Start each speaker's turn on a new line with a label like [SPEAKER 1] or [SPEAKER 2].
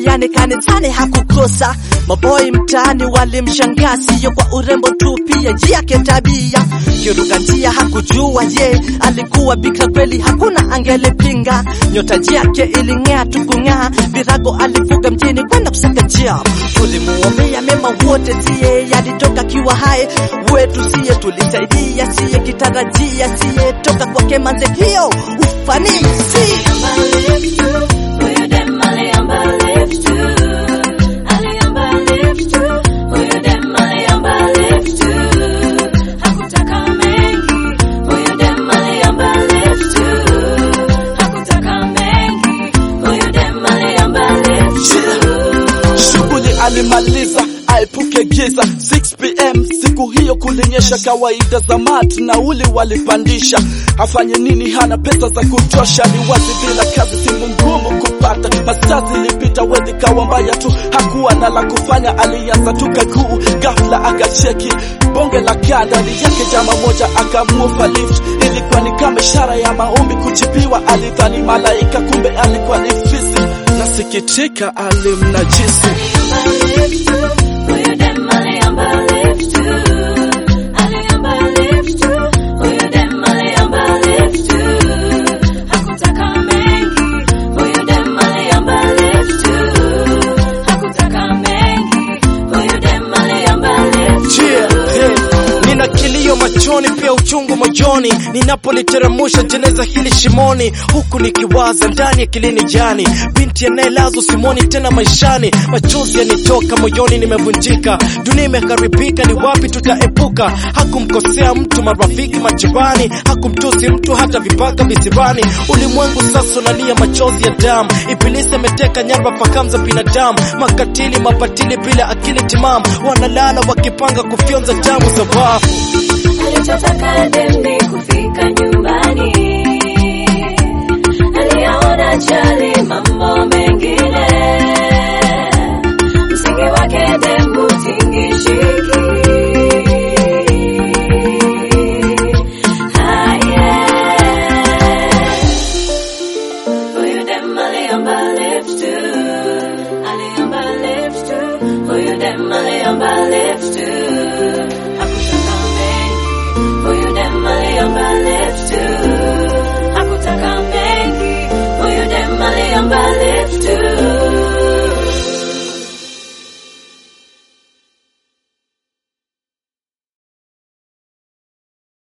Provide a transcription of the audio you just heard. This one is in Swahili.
[SPEAKER 1] yani kanisani hakukosa. Maboi mtaani walimshangaa, siyo kwa urembo tu, pia yake tabia. Kiruka njia hakujua ye alikuwa bikra kweli, hakuna angelipinga. Nyota yake iling'aa tu kung'aa, virago alifuga mjini kwenda kusaka njia. Tulimuombea mema wote, siye alitoka kiwa hai wetu, siye tulisaidia, siye kitarajia, siye toka kwake manze, hiyo ufanisi
[SPEAKER 2] Shughuli alimaliza aepuke giza 6 pm siku hiyo kulinyesha, kawaida za mat na uli walipandisha. Afanye nini? Hana pesa za kutosha, ni wazi bila kazi simu ngumu kupata. Masaa zilipita, wedhi kawa mbaya tu, hakuwa na la kufanya. Alianza tu kaguu, ghafla akacheki bonge la kanda ni yake jama moja, akamuofa lift. Ilikuwa ni kama ishara ya maombi kujibiwa. Alidhani malaika, kumbe alikuwa ni fisi. Nasikitika alimnajisi
[SPEAKER 3] Yeah, hey. Nina kilio machoni pia uchungu moyoni ninapoliteramusha jeneza hili shimoni, huku nikiwaza ndani ya kilini jani, binti anayelazwa simoni tena maishani, machozi yanitoka moyoni, nimevunjika, dunia imekaribika, ni wapi tutaepuka? Hakumkosea mtu, marafiki majirani, hakumtusi mtu, hata vipaka visirani. Ulimwengu sasa unalia machozi ya damu, ibilisi ameteka nyara fahamu za binadamu, makatili mapatili bila akili timamu, wanalala wakipanga kufyonza damu za wafu.
[SPEAKER 4] Alichotaka deni kufika nyumbani, aliyaona jali mambo mengine